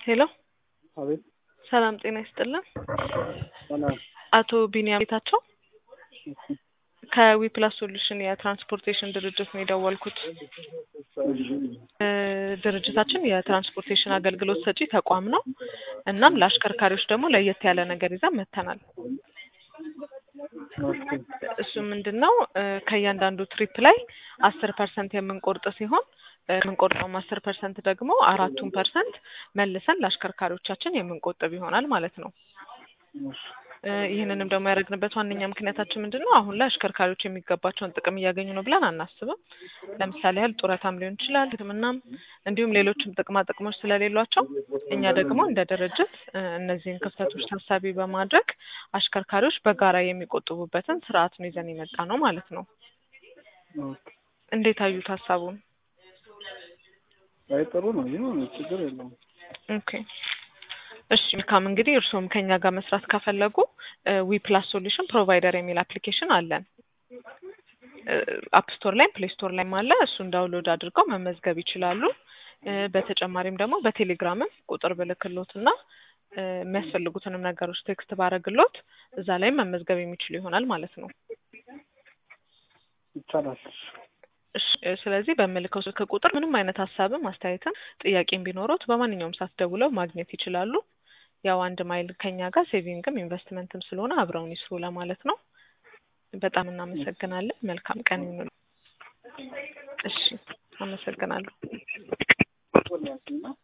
ሄሎ አቤት ሰላም ጤና ይስጥልን። ሰላም አቶ ቢኒያም ጌታቸው ከዊፕላስ ሶሉሽን የትራንስፖርቴሽን ድርጅት ነው የደወልኩት። እ ድርጅታችን የትራንስፖርቴሽን አገልግሎት ሰጪ ተቋም ነው። እናም ለአሽከርካሪዎች ደግሞ ለየት ያለ ነገር ይዘን መጥተናል። ኦኬ እሱ ምንድን ነው እ ከእያንዳንዱ ትሪፕ ላይ አስር ፐርሰንት የምንቆርጥ ሲሆን እ የምንቆርጠውም አስር ፐርሰንት ደግሞ አራቱን ፐርሰንት መልሰን ለአሽከርካሪዎቻችን የምንቆጥብ ይሆናል ማለት ነው። እ ይህንንም ደግሞ ያደረግንበት ዋነኛ ምክንያታችን ምንድን ነው? አሁን ላይ አሽከርካሪዎች የሚገባቸውን ጥቅም እያገኙ ነው ብለን አናስብም። ለምሳሌ ያህል ጡረታም ሊሆን ይችላል፣ ሕክምናም እንዲሁም ሌሎችም ጥቅማ ጥቅሞች ስለሌሏቸው እኛ ደግሞ እንደ ድርጅት እ እነዚህን ክፍተቶች ታሳቢ በማድረግ አሽከርካሪዎች በጋራ የሚቆጥቡበትን ስርዓት ነው ይዘን የመጣ ነው ማለት ነው። ኦኬ እንዴት አዩት ሀሳቡን? አይ ጥሩ ነው። ይሁን ችግር የለውም። ኦኬ እሺ መልካም እንግዲህ እርስዎም ከኛ ጋር መስራት ከፈለጉ ዊ ፕላስ ሶሉሽን ፕሮቫይደር የሚል አፕሊኬሽን አለን። አፕ ስቶር ላይም ፕሌይ ስቶር ላይም አለ። እሱን ዳውንሎድ አድርገው መመዝገብ ይችላሉ። እ በተጨማሪም ደግሞ በቴሌግራምም ቁጥር ብልክሎት እና እ የሚያስፈልጉትንም ነገሮች ቴክስት ባረግሎት እዛ ላይም መመዝገብ የሚችሉ ይሆናል ማለት ነው። ይቻላል። እሺ እ ስለዚህ በምልከው ስልክ ቁጥር ምንም አይነት ሀሳብም አስተያየትም ጥያቄም ቢኖሩት በማንኛውም ሰዓት ደውለው ማግኘት ይችላሉ። ያው አንድ ማይል ከኛ ጋር ሴቪንግም ኢንቨስትመንትም ስለሆነ አብረውን ይስሩ ለማለት ነው። በጣም እናመሰግናለን። መልካም ቀን ይሁን። እሺ አመሰግናለሁ።